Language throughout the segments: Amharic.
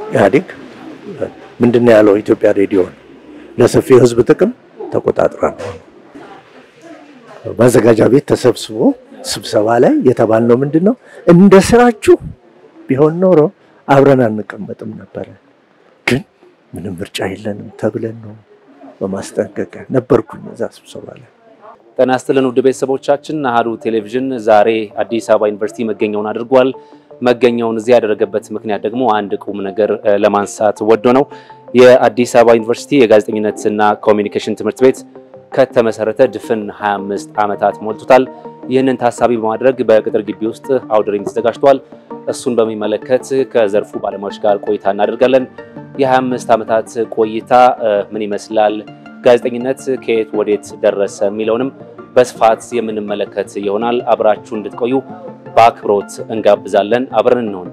ኢህአዴግ ምንድን ነው ያለው? ኢትዮጵያ ሬዲዮን ለሰፊው ህዝብ ጥቅም ተቆጣጥራ ነው። ማዘጋጃ ቤት ተሰብስቦ ስብሰባ ላይ የተባልነው ምንድን ነው? እንደ ስራችሁ ቢሆን ኖሮ አብረን አንቀመጥም ነበረ፣ ግን ምንም ምርጫ የለንም ተብለን ነው በማስጠንቀቂያ ነበርኩኝ እዛ ስብሰባ ላይ። ጤና ይስጥልን ውድ ቤተሰቦቻችን፣ አሃዱ ቴሌቪዥን ዛሬ አዲስ አበባ ዩኒቨርሲቲ መገኛውን አድርጓል። መገኛውን እዚህ ያደረገበት ምክንያት ደግሞ አንድ ቁም ነገር ለማንሳት ወዶ ነው። የአዲስ አበባ ዩኒቨርሲቲ የጋዜጠኝነትና ኮሚኒኬሽን ትምህርት ቤት ከተመሰረተ ድፍን 25 ዓመታት ሞልቶታል። ይህንን ታሳቢ በማድረግ በቅጥር ግቢ ውስጥ አውደ ርዕይ ተዘጋጅቷል። እሱን በሚመለከት ከዘርፉ ባለሙያዎች ጋር ቆይታ እናደርጋለን። የ25 ዓመታት ቆይታ ምን ይመስላል፣ ጋዜጠኝነት ከየት ወዴት ደረሰ የሚለውንም በስፋት የምንመለከት ይሆናል። አብራችሁ እንድትቆዩ በአክብሮት እንጋብዛለን። አብረን እንሆን።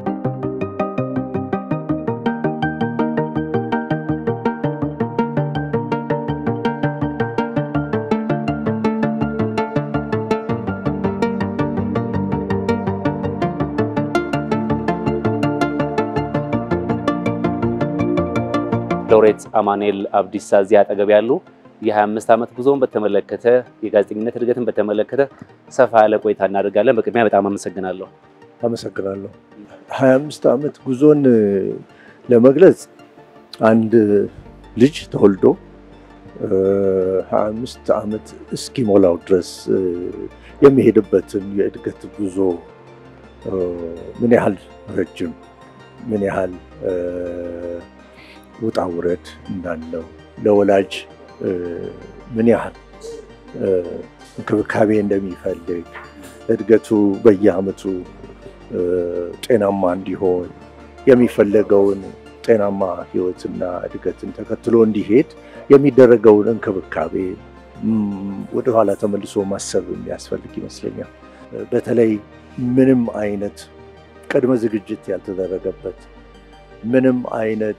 ሎሬት አማኑኤል አብዲሳ እዚህ አጠገብ ያሉ የ25 ዓመት ጉዞን በተመለከተ የጋዜጠኝነት እድገትን በተመለከተ ሰፋ ያለ ቆይታ እናደርጋለን። በቅድሚያ በጣም አመሰግናለሁ። አመሰግናለሁ። 25 ዓመት ጉዞን ለመግለጽ አንድ ልጅ ተወልዶ 25 ዓመት እስኪሞላው ድረስ የሚሄድበትን የእድገት ጉዞ ምን ያህል ረጅም ምን ያህል ውጣ ውረድ እንዳለው ለወላጅ ምን ያህል እንክብካቤ እንደሚፈልግ እድገቱ በየዓመቱ ጤናማ እንዲሆን የሚፈለገውን ጤናማ ሕይወትና እድገትን ተከትሎ እንዲሄድ የሚደረገውን እንክብካቤ ወደኋላ ተመልሶ ማሰብ የሚያስፈልግ ይመስለኛል። በተለይ ምንም አይነት ቅድመ ዝግጅት ያልተደረገበት ምንም አይነት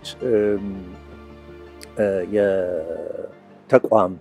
የተቋም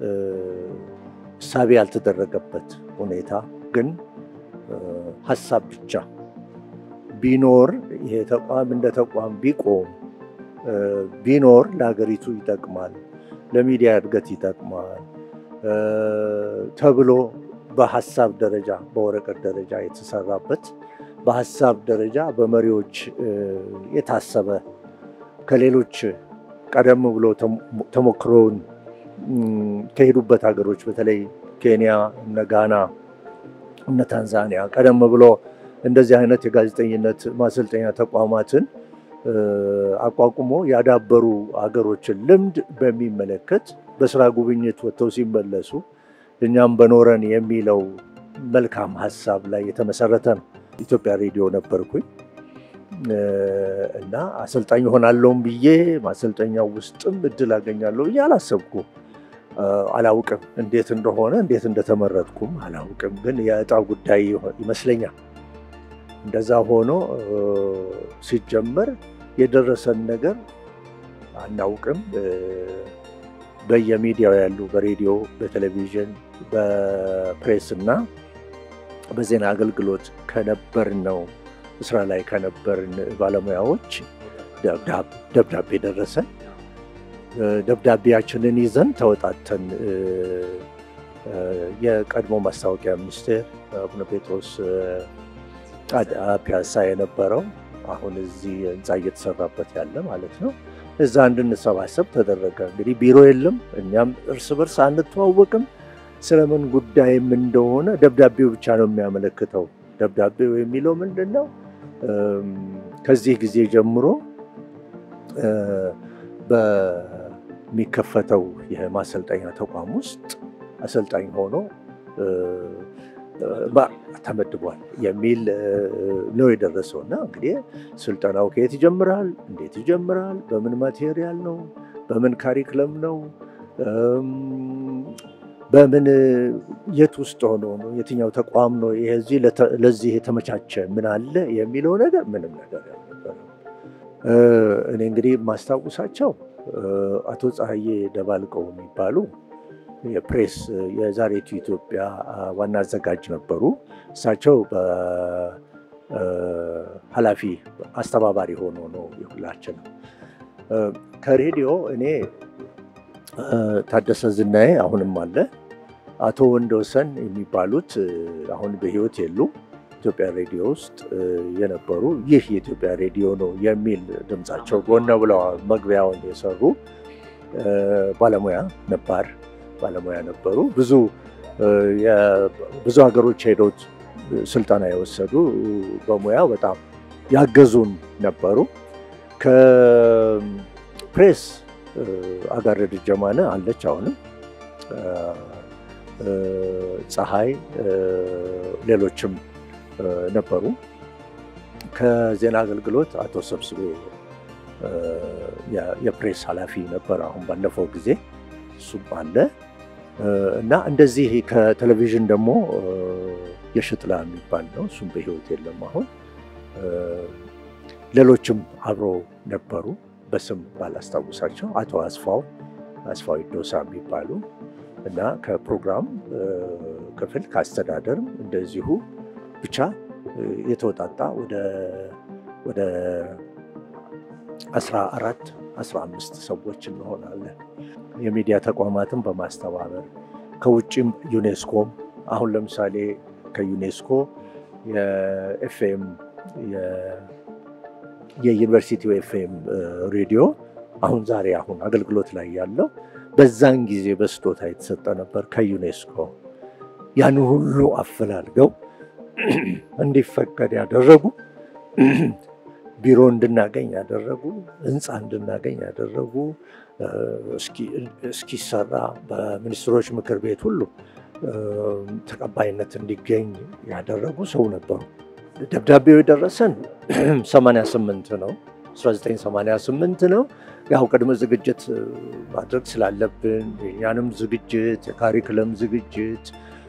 እሳቤ ያልተደረገበት ሁኔታ ግን ሀሳብ ብቻ ቢኖር ይሄ ተቋም እንደ ተቋም ቢቆም ቢኖር ለሀገሪቱ ይጠቅማል፣ ለሚዲያ እድገት ይጠቅማል ተብሎ በሀሳብ ደረጃ በወረቀት ደረጃ የተሰራበት በሀሳብ ደረጃ በመሪዎች የታሰበ ከሌሎች ቀደም ብሎ ተሞክሮውን ከሄዱበት ሀገሮች በተለይ ኬንያ፣ እነ ጋና፣ እነ ታንዛኒያ ቀደም ብሎ እንደዚህ አይነት የጋዜጠኝነት ማሰልጠኛ ተቋማትን አቋቁሞ ያዳበሩ ሀገሮችን ልምድ በሚመለከት በስራ ጉብኝት ወጥተው ሲመለሱ እኛም በኖረን የሚለው መልካም ሀሳብ ላይ የተመሰረተ ነው። ኢትዮጵያ ሬዲዮ ነበርኩኝ እና አሰልጣኝ ሆናለሁም ብዬ ማሰልጠኛው ውስጥም እድል አገኛለሁ ብዬ አላሰብኩም። አላውቅም እንዴት እንደሆነ እንዴት እንደተመረጥኩም አላውቅም። ግን የእጣ ጉዳይ ይመስለኛል። እንደዛ ሆኖ ሲጀመር የደረሰን ነገር አናውቅም። በየሚዲያው ያሉ በሬዲዮ፣ በቴሌቪዥን፣ በፕሬስ እና በዜና አገልግሎት ከነበርነው ስራ ላይ ከነበርን ባለሙያዎች ደብዳቤ ደረሰን። ደብዳቤያችንን ይዘን ተወጣተን የቀድሞ ማስታወቂያ ሚኒስቴር አቡነ ጴጥሮስ ፒያሳ የነበረው አሁን እዚህ ህንፃ እየተሰራበት ያለ ማለት ነው። እዛ እንድንሰባሰብ ተደረገ። እንግዲህ ቢሮ የለም፣ እኛም እርስ በርስ አንተዋወቅም። ስለምን ጉዳይም እንደሆነ ደብዳቤው ብቻ ነው የሚያመለክተው። ደብዳቤው የሚለው ምንድን ነው? ከዚህ ጊዜ ጀምሮ በሚከፈተው የማሰልጠኛ ተቋም ውስጥ አሰልጣኝ ሆኖ ተመድቧል የሚል ነው የደረሰው። እና እንግዲህ ስልጠናው ከየት ይጀምራል? እንዴት ይጀምራል? በምን ማቴሪያል ነው? በምን ካሪክለም ነው? በምን የት ውስጥ ሆኖ ነው? የትኛው ተቋም ነው? ይሄ ለዚህ የተመቻቸ ምን አለ የሚለው ነገር ምንም ነገር ያልነበረ። እኔ እንግዲህ የማስታውሳቸው አቶ ፀሐዬ ደባልቀው የሚባሉ የፕሬስ የዛሬቱ ኢትዮጵያ ዋና አዘጋጅ ነበሩ። እሳቸው ኃላፊ አስተባባሪ ሆኖ ነው ሁላችንም። ከሬዲዮ እኔ ታደሰ ዝናዬ አሁንም አለ፣ አቶ ወንደወሰን የሚባሉት አሁን በሕይወት የሉም። ኢትዮጵያ ሬዲዮ ውስጥ የነበሩ ይህ የኢትዮጵያ ሬዲዮ ነው የሚል ድምፃቸው ጎነ ብለው መግቢያውን የሰሩ ባለሙያ ነባር ባለሙያ ነበሩ። ብዙ ብዙ ሀገሮች ሄደው ስልጠና የወሰዱ በሙያው በጣም ያገዙን ነበሩ። ከፕሬስ አጋረድ ጀማነ አለች አሁንም ፀሐይ፣ ሌሎችም ነበሩ። ከዜና አገልግሎት አቶ ሰብስቤ የፕሬስ ኃላፊ ነበር አሁን ባለፈው ጊዜ እሱም አለ እና እንደዚህ ከቴሌቪዥን ደግሞ የሽጥላ የሚባል ነው። እሱም በሕይወት የለም አሁን። ሌሎችም አብሮ ነበሩ በስም ባላስታውሳቸው አቶ አስፋው አስፋው ዶሳ የሚባሉ እና ከፕሮግራም ክፍል ከአስተዳደርም እንደዚሁ ብቻ የተወጣጣ ወደ አስራ አራት አስራ አምስት ሰዎች እንሆናለን። የሚዲያ ተቋማትን በማስተባበር ከውጭም ዩኔስኮም አሁን ለምሳሌ ከዩኔስኮ የኤፍኤም የዩኒቨርሲቲው ኤፍኤም ሬዲዮ አሁን ዛሬ አሁን አገልግሎት ላይ ያለው በዛን ጊዜ በስጦታ የተሰጠ ነበር ከዩኔስኮ። ያን ሁሉ አፈላልገው እንዲፈቀድ ያደረጉ ቢሮ እንድናገኝ ያደረጉ ህንፃ እንድናገኝ ያደረጉ እስኪሰራ በሚኒስትሮች ምክር ቤት ሁሉ ተቀባይነት እንዲገኝ ያደረጉ ሰው ነበሩ። ደብዳቤው የደረሰን 88 ነው 1988 ነው። ያው ቅድመ ዝግጅት ማድረግ ስላለብን የኛንም ዝግጅት የካሪክለም ዝግጅት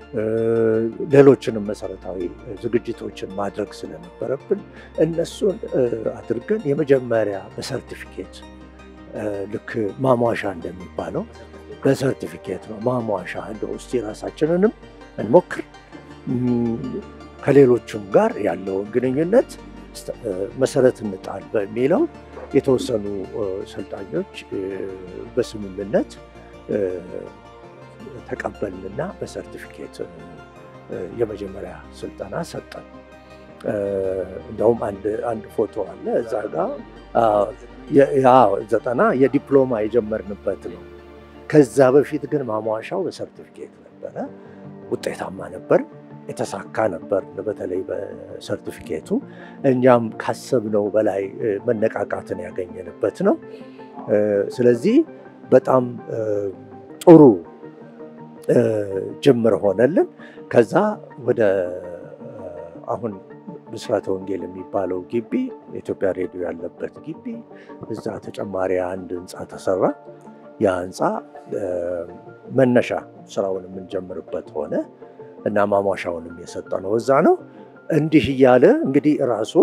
ሌሎችንም መሰረታዊ ዝግጅቶችን ማድረግ ስለነበረብን እነሱን አድርገን የመጀመሪያ በሰርቲፊኬት ልክ ማሟሻ እንደሚባለው በሰርቲፊኬት ነው ማሟሻ እንደ ውስጥ የራሳችንንም እንሞክር ከሌሎችም ጋር ያለውን ግንኙነት መሰረት እንጣል በሚለው የተወሰኑ ሰልጣኞች በስምምነት ተቀበልንና በሰርቲፊኬት የመጀመሪያ ስልጠና ሰጠን። እንደውም አንድ ፎቶ አለ እዛ ጋ ዘጠና የዲፕሎማ የጀመርንበት ነው። ከዛ በፊት ግን ማሟሻው በሰርቲፊኬት ነበረ። ውጤታማ ነበር፣ የተሳካ ነበር። በተለይ በሰርቲፊኬቱ እኛም ካሰብነው በላይ መነቃቃትን ያገኘንበት ነው። ስለዚህ በጣም ጥሩ ጅምር ሆነልን። ከዛ ወደ አሁን ብስራተ ወንጌል የሚባለው ግቢ የኢትዮጵያ ሬዲዮ ያለበት ግቢ እዛ ተጨማሪ አንድ ህንፃ ተሰራ። ያ ህንፃ መነሻ ስራውን የምንጀምርበት ሆነ እና ማሟሻውንም የሰጠነው እዛ ነው። እንዲህ እያለ እንግዲህ ራሱ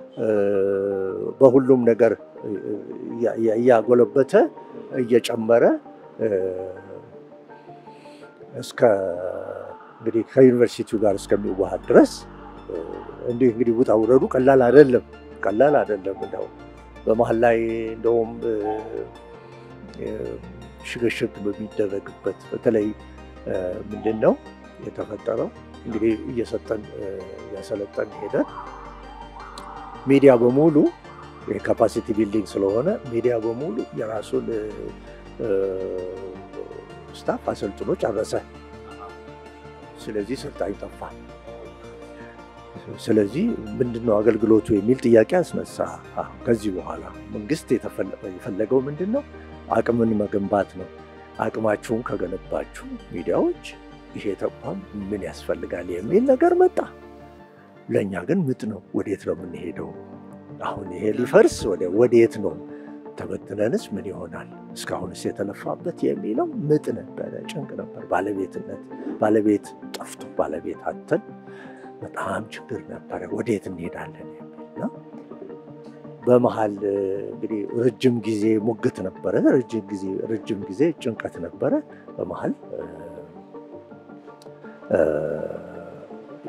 በሁሉም ነገር እያጎለበተ እየጨመረ እስከ እንግዲህ ከዩኒቨርሲቲው ጋር እስከሚዋሃድ ድረስ እንዲህ እንግዲህ ውጣ ውረዱ ቀላል አይደለም፣ ቀላል አይደለም። እንደው በመሀል ላይ እንደውም ሽግሽግ በሚደረግበት በተለይ ምንድን ነው የተፈጠረው እንግዲህ እየሰጠን እያሰለጠን ሄደን ሚዲያ በሙሉ የካፓሲቲ ቢልዲንግ ስለሆነ ሚዲያ በሙሉ የራሱን ስታፍ አሰልጥኖ ጨረሰ። ስለዚህ ሰልጣኝ ጠፋ። ስለዚህ ምንድነው አገልግሎቱ የሚል ጥያቄ አስነሳ። ከዚህ በኋላ መንግስት የፈለገው ምንድን ነው? አቅምን መገንባት ነው። አቅማችሁን ከገነባችሁ ሚዲያዎች ይሄ ተቋም ምን ያስፈልጋል የሚል ነገር መጣ። ለእኛ ግን ምጥ ነው። ወዴት ነው የምንሄደው? አሁን ይሄ ሊፈርስ ወዴት ነው? ተበትነንስ ምን ይሆናል? እስካሁንስ የተለፋበት የሚለው ምጥ ነበረ፣ ጭንቅ ነበር። ባለቤትነት ባለቤት ጠፍቶ ባለቤት አተን በጣም ችግር ነበረ። ወዴት እንሄዳለን የሚል ነው። በመሀል እንግዲህ ረጅም ጊዜ ሙግት ነበረ፣ ረጅም ጊዜ ረጅም ጊዜ ጭንቀት ነበረ። በመሀል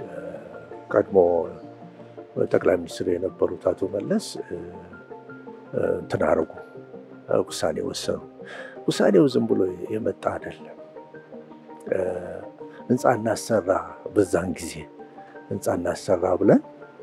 ቀድሞ ጠቅላይ ሚኒስትር የነበሩት አቶ መለስ እንትን አደረጉ፣ ውሳኔ ወሰኑ። ውሳኔው ዝም ብሎ የመጣ አይደለም። ህንፃ እናሰራ በዛን ጊዜ ህንፃ እናሰራ ብለን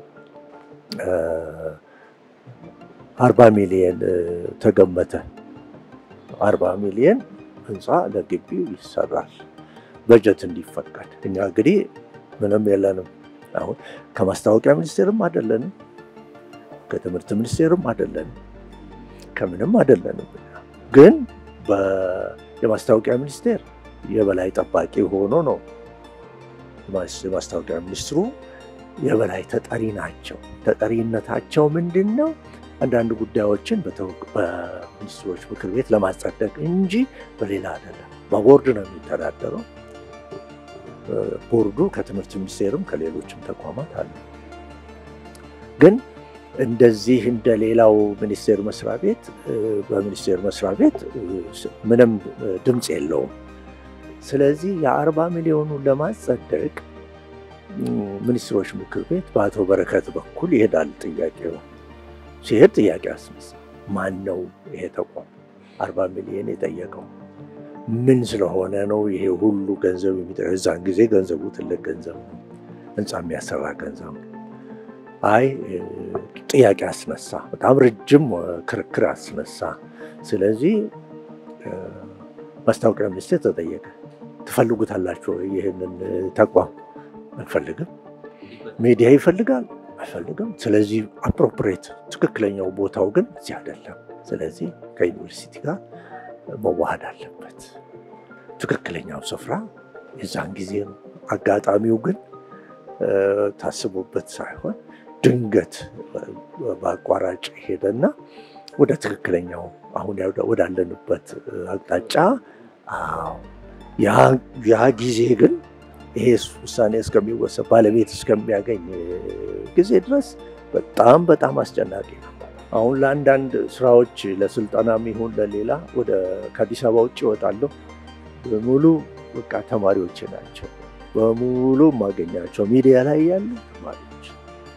አርባ ሚሊየን ተገመተ። አርባ ሚሊየን ህንፃ ለግቢው ይሰራል በጀት እንዲፈቀድ። እኛ እንግዲህ ምንም የለንም። አሁን ከማስታወቂያ ሚኒስቴርም አይደለንም፣ ከትምህርት ሚኒስቴርም አይደለንም፣ ከምንም አይደለንም። ግን የማስታወቂያ ሚኒስቴር የበላይ ጠባቂ ሆኖ ነው። የማስታወቂያ ሚኒስትሩ የበላይ ተጠሪ ናቸው። ተጠሪነታቸው ምንድን ነው? አንዳንድ ጉዳዮችን በሚኒስትሮች ምክር ቤት ለማጸደቅ እንጂ በሌላ አይደለም። በቦርድ ነው የሚተዳደረው። ቦርዱ ከትምህርት ሚኒስቴርም ከሌሎችም ተቋማት አለ። ግን እንደዚህ እንደ ሌላው ሚኒስቴር መስሪያ ቤት በሚኒስቴር መስሪያ ቤት ምንም ድምፅ የለውም። ስለዚህ የአርባ ሚሊዮኑን ለማጸደቅ ሚኒስትሮች ምክር ቤት በአቶ በረከት በኩል ይሄዳል። ጥያቄው ሲሄድ ጥያቄ አስነሳ። ማን ነው ይሄ ተቋም አርባ ሚሊዮን የጠየቀው? ምን ስለሆነ ነው ይሄ ሁሉ ገንዘብ የሚጠ እዛን ጊዜ ገንዘቡ ትልቅ ገንዘብ ነው፣ ህንፃ የሚያሰራ ገንዘብ ነው። አይ ጥያቄ አስነሳ። በጣም ረጅም ክርክር አስነሳ። ስለዚህ ማስታወቂያ ሚኒስቴር ተጠየቀ። ትፈልጉታላችሁ ይህንን ተቋም? አንፈልግም። ሚዲያ ይፈልጋል? አይፈልግም። ስለዚህ አፕሮፕሬት ትክክለኛው ቦታው ግን እዚህ አይደለም። ስለዚህ ከዩኒቨርሲቲ ጋር መዋሃድ አለበት። ትክክለኛው ስፍራ የዛን ጊዜ ነው። አጋጣሚው ግን ታስቦበት ሳይሆን ድንገት በአቋራጭ ሄደና ወደ ትክክለኛው አሁን ወዳለንበት አቅጣጫ ያ ጊዜ ግን ይሄ ውሳኔ እስከሚወሰድ ባለቤት እስከሚያገኝ ጊዜ ድረስ በጣም በጣም አስጨናቂ ነው። አሁን ለአንዳንድ ስራዎች ለስልጠናም ይሁን ለሌላ ወደ ከአዲስ አበባ ውጭ ይወጣለሁ። በሙሉ በቃ ተማሪዎች ናቸው። በሙሉ የማገኛቸው ሚዲያ ላይ ያሉ ተማሪዎች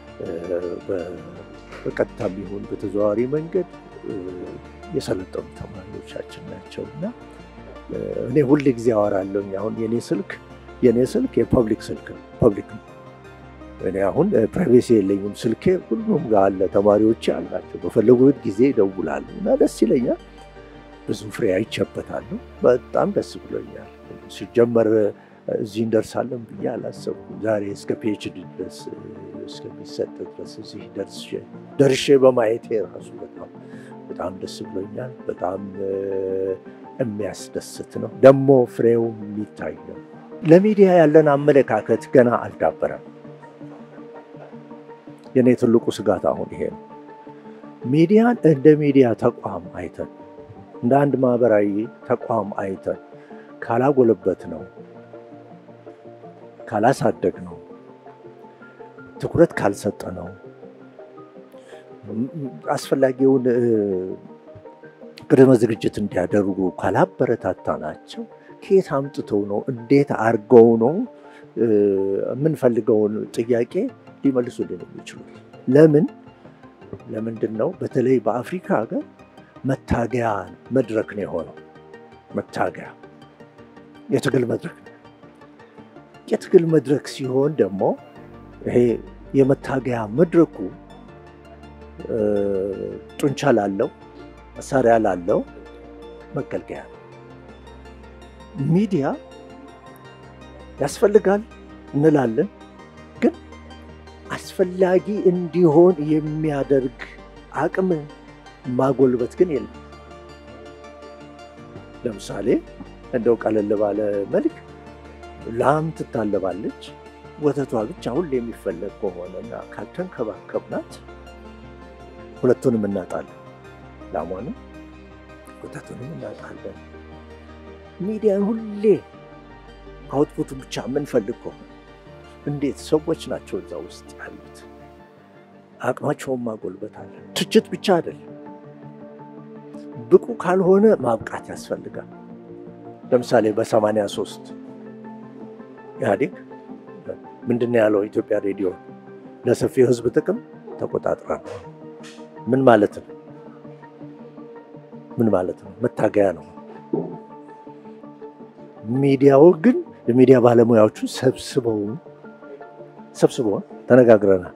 በቀጥታም ይሁን በተዘዋዋሪ መንገድ የሰለጠኑ ተማሪዎቻችን ናቸው እና እኔ ሁል ጊዜ አወራለሁኝ። አሁን የኔ ስልክ የኔ ስልክ የፐብሊክ ስልክ ነው። ፐብሊክ ነው። እኔ አሁን ፕራይቬሲ የለኝም። ስልኬ ሁሉም ጋር አለ። ተማሪዎች አላቸው። በፈለጉት ጊዜ ይደውላሉ እና ደስ ይለኛል። ብዙ ፍሬ አይቼበታለሁ። በጣም ደስ ብሎኛል። ሲጀመር እዚህ እንደርሳለን ብዬ አላሰብኩም። ዛሬ እስከ ፒኤችዲ ድረስ እስከሚሰጥ ድረስ እዚህ ደርሼ በማየቴ ራሱ በጣም በጣም ደስ ብሎኛል። በጣም የሚያስደስት ነው። ደግሞ ፍሬው የሚታይ ነው። ለሚዲያ ያለን አመለካከት ገና አልዳበረም። የኔ ትልቁ ስጋት አሁን ይሄ ነው። ሚዲያን እንደ ሚዲያ ተቋም አይተን እንደ አንድ ማህበራዊ ተቋም አይተን ካላጎለበት ነው ካላሳደግ ነው ትኩረት ካልሰጠ ነው አስፈላጊውን ቅድመ ዝግጅት እንዲያደርጉ ካላበረታታ ናቸው ከየት አምጥተው ነው እንዴት አድርገው ነው የምንፈልገውን ጥያቄ ሊመልሱልን የሚችሉት? ለምን ለምንድን ነው በተለይ በአፍሪካ ሀገር መታገያ መድረክ ነው የሆነው። መታገያ የትግል መድረክ ነው። የትግል መድረክ ሲሆን ደግሞ ይሄ የመታገያ መድረኩ ጡንቻ ላለው መሳሪያ ላለው መገልገያ ነው። ሚዲያ ያስፈልጋል እንላለን፣ ግን አስፈላጊ እንዲሆን የሚያደርግ አቅም ማጎልበት ግን የለም። ለምሳሌ እንደው ቀለል ባለ መልክ ላም ትታለባለች። ወተቷ ብቻ ሁሌ የሚፈለግ ከሆነና ካልተንከባከብናት ሁለቱንም እናጣለን። ላሟንም ወተቱንም እናጣለን። ሚዲያን ሁሌ አውትፑቱ ብቻ የምንፈልግ ከሆነ እንዴት ሰዎች ናቸው እዛ ውስጥ ያሉት፣ አቅማቸውን ማጎልበት አለ። ትችት ብቻ አይደለም። ብቁ ካልሆነ ማብቃት ያስፈልጋል። ለምሳሌ በሰማንያ ሦስት ኢህአዴግ ምንድን ነው ያለው? ኢትዮጵያ ሬዲዮ ለሰፊው ሕዝብ ጥቅም ተቆጣጥራ ነው። ምን ማለት ነው? ምን ማለት ነው? መታገያ ነው። ሚዲያው ግን የሚዲያ ባለሙያዎቹ ሰብስበው ሰብስበው ተነጋግረናል።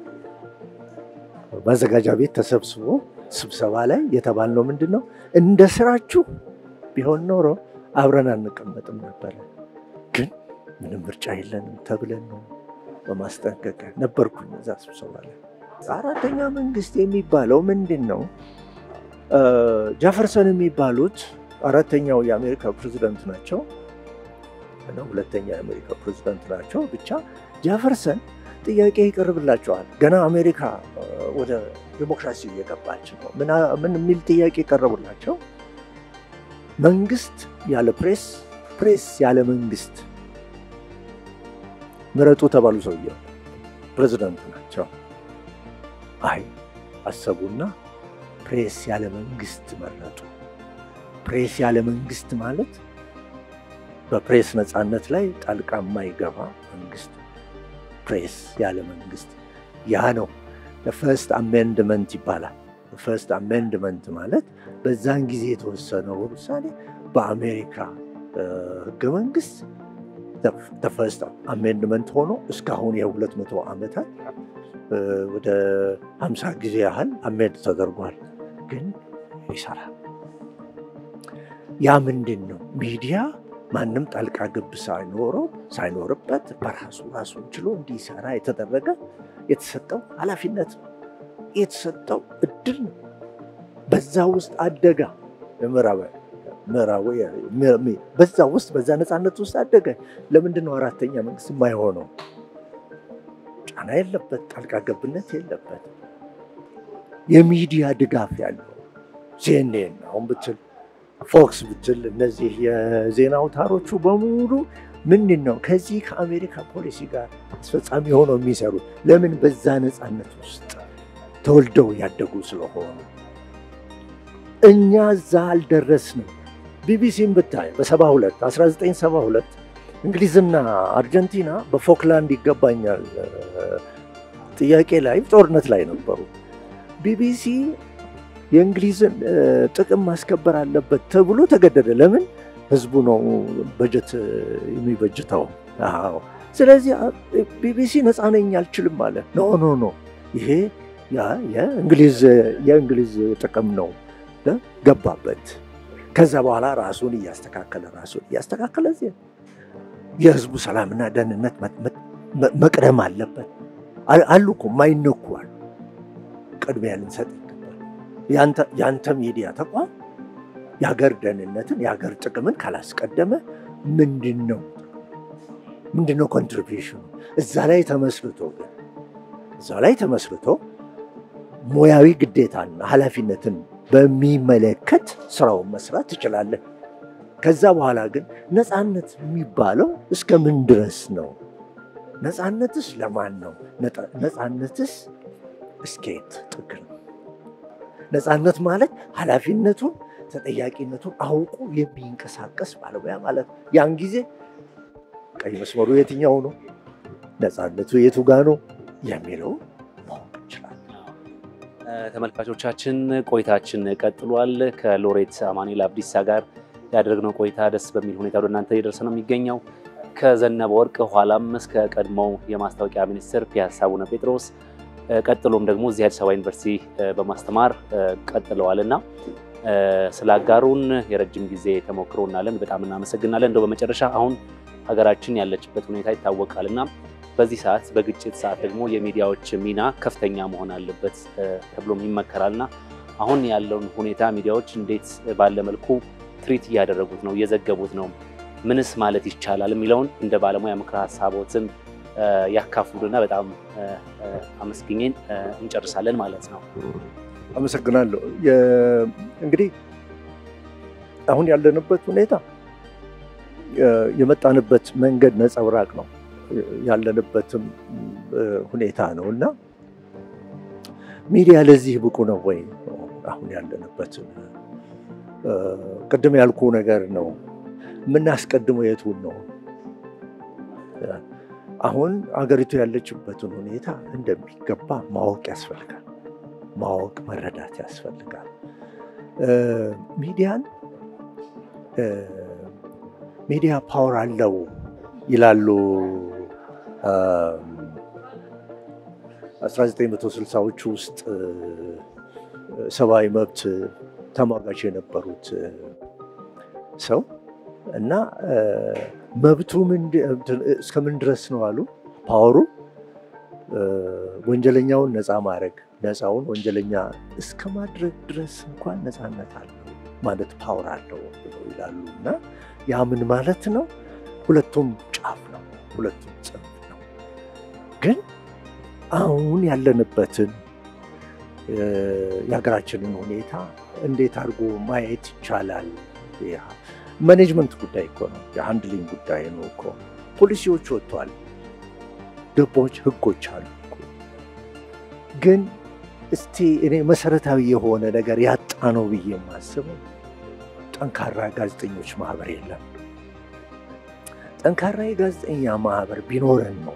ማዘጋጃ ቤት ተሰብስቦ ስብሰባ ላይ የተባልነው ምንድን ነው? እንደ ስራችሁ ቢሆን ኖሮ አብረን አንቀመጥም ነበረ፣ ግን ምንም ምርጫ የለንም ተብለን ነው በማስጠንቀቂያ ነበርኩኝ እዛ ስብሰባ ላይ። አራተኛ መንግስት የሚባለው ምንድን ነው? ጃፈርሰን የሚባሉት አራተኛው የአሜሪካ ፕሬዚደንት ናቸው እና ሁለተኛ የአሜሪካ ፕሬዚደንት ናቸው። ብቻ ጃፈርሰን ጥያቄ ይቀርብላቸዋል። ገና አሜሪካ ወደ ዲሞክራሲ እየገባች ነው። ምን የሚል ጥያቄ ቀረቡላቸው? መንግስት ያለ ፕሬስ፣ ፕሬስ ያለ መንግስት ምረጡ ተባሉ። ሰውየው ፕሬዚደንት ናቸው። አይ አሰቡና ፕሬስ ያለ መንግስት መረጡ። ፕሬስ ያለ መንግስት ማለት በፕሬስ ነፃነት ላይ ጣልቃ የማይገባ መንግስት ፕሬስ ያለ መንግስት ያ ነው ፈርስት አሜንድመንት ይባላል። ፈርስት አሜንድመንት ማለት በዛን ጊዜ የተወሰነው ውሳኔ በአሜሪካ ህገ መንግስት ፈርስት አሜንድመንት ሆኖ እስካሁን የሁለት መቶ ዓመታት ወደ ሀምሳ ጊዜ ያህል አሜንድ ተደርጓል። ግን ይሰራል። ያ ምንድን ነው ሚዲያ ማንም ጣልቃ ገብ ሳይኖረው ሳይኖርበት በራሱ ራሱን ችሎ እንዲሰራ የተደረገ የተሰጠው ኃላፊነት ነው፣ የተሰጠው እድል ነው። በዛ ውስጥ አደጋ ምዕራዊ በዛ ውስጥ በዛ ነፃነት ውስጥ አደገ። ለምንድን ነው አራተኛ መንግስት የማይሆነው? ጫና የለበት፣ ጣልቃ ገብነት የለበት፣ የሚዲያ ድጋፍ ያለው ሲኤንኤን አሁን ብትል ፎክስ ብትል እነዚህ የዜና አውታሮቹ በሙሉ ምንድን ነው ከዚህ ከአሜሪካ ፖሊሲ ጋር አስፈጻሚ ሆነው የሚሰሩት ለምን? በዛ ነፃነት ውስጥ ተወልደው ያደጉ ስለሆኑ። እኛ እዛ አልደረስንም። ቢቢሲን ብታይ በ72 1972 እንግሊዝና አርጀንቲና በፎክላንድ ይገባኛል ጥያቄ ላይ ጦርነት ላይ ነበሩ። ቢቢሲ የእንግሊዝን ጥቅም ማስከበር አለበት ተብሎ ተገደደ። ለምን? ህዝቡ ነው በጀት የሚበጅተው። አዎ። ስለዚህ ቢቢሲ ነፃ ነኝ አልችልም አለ። ኖ ኖ ኖ ይሄ የእንግሊዝ ጥቅም ነው ገባበት። ከዛ በኋላ ራሱን እያስተካከለ ራሱን እያስተካከለ የህዝቡ ሰላምና ደህንነት መቅደም አለበት አሉ እኮ ማይነኩ አሉ። ቅድሚያ ልንሰጥ ይገባል። የአንተ ሚዲያ ተቋም የሀገር ደህንነትን የሀገር ጥቅምን ካላስቀደመ ምንድን ነው ምንድን ነው ኮንትሪቢሽኑ? እዛ ላይ ተመስርቶ ግን እዛ ላይ ተመስርቶ ሙያዊ ግዴታና ኃላፊነትን በሚመለከት ስራውን መስራት ትችላለህ። ከዛ በኋላ ግን ነፃነት የሚባለው እስከ ምን ድረስ ነው? ነፃነትስ ለማን ነው? ነፃነትስ እስከየት ጥግ ነው? ነፃነት ማለት ኃላፊነቱን ተጠያቂነቱን አውቆ የሚንቀሳቀስ ባለሙያ ማለት ነው። ያን ጊዜ ቀይ መስመሩ የትኛው ነው፣ ነፃነቱ የቱ ጋ ነው የሚለው ማወቅ እንችላለን። ተመልካቾቻችን ቆይታችን ቀጥሏል። ከሎሬት አማኑኤል አብዲሳ ጋር ያደረግነው ቆይታ ደስ በሚል ሁኔታ ወደ እናንተ እየደረሰ ነው የሚገኘው። ከዘነበ ወርቅ ኋላም እስከ ቀድሞው የማስታወቂያ ሚኒስትር ፒያሳ አቡነ ጴጥሮስ ቀጥሎም ደግሞ እዚህ አዲስ አበባ ዩኒቨርሲቲ በማስተማር ቀጥለዋል እና ስላጋሩን የረጅም ጊዜ ተሞክሮ እናለን በጣም እናመሰግናለን። እንደው በመጨረሻ አሁን ሀገራችን ያለችበት ሁኔታ ይታወቃል እና በዚህ ሰዓት በግጭት ሰዓት ደግሞ የሚዲያዎች ሚና ከፍተኛ መሆን አለበት ተብሎም ይመከራል እና አሁን ያለውን ሁኔታ ሚዲያዎች እንዴት ባለ መልኩ ትሪት እያደረጉት ነው፣ እየዘገቡት ነው፣ ምንስ ማለት ይቻላል የሚለውን እንደ ባለሙያ ምክረ ሀሳቦትን ያካፍሉና በጣም አመስግኜን እንጨርሳለን ማለት ነው። አመሰግናለሁ። እንግዲህ አሁን ያለንበት ሁኔታ የመጣንበት መንገድ ነጸብራቅ ነው ያለንበትም ሁኔታ ነው እና ሚዲያ ለዚህ ብቁ ነው ወይ? አሁን ያለንበት ቅድም ያልኩ ነገር ነው። የምናስቀድመው የቱን ነው? አሁን አገሪቱ ያለችበትን ሁኔታ እንደሚገባ ማወቅ ያስፈልጋል። ማወቅ መረዳት ያስፈልጋል። ሚዲያን ሚዲያ ፓወር አለው ይላሉ 1960ዎቹ ውስጥ ሰብአዊ መብት ተሟጋች የነበሩት ሰው እና መብቱ እስከምን ድረስ ነው አሉ። ፓወሩ ወንጀለኛውን ነፃ ማድረግ ነፃውን ወንጀለኛ እስከ ማድረግ ድረስ እንኳን ነፃነት አለው ማለት ፓወር አለው ብለው ይላሉ። እና ያ ምን ማለት ነው? ሁለቱም ጫፍ ነው፣ ሁለቱም ጽንፍ ነው። ግን አሁን ያለንበትን የሀገራችንን ሁኔታ እንዴት አድርጎ ማየት ይቻላል? ማኔጅመንት ጉዳይ እኮ ነው፣ የሃንድሊንግ ጉዳይ ነው እኮ። ፖሊሲዎች ወጥቷል፣ ደንቦች፣ ህጎች አሉ እኮ። ግን እስቲ እኔ መሰረታዊ የሆነ ነገር ያጣ ነው ብዬ የማስበው ጠንካራ ጋዜጠኞች ማህበር የለም። ጠንካራ የጋዜጠኛ ማህበር ቢኖረን ነው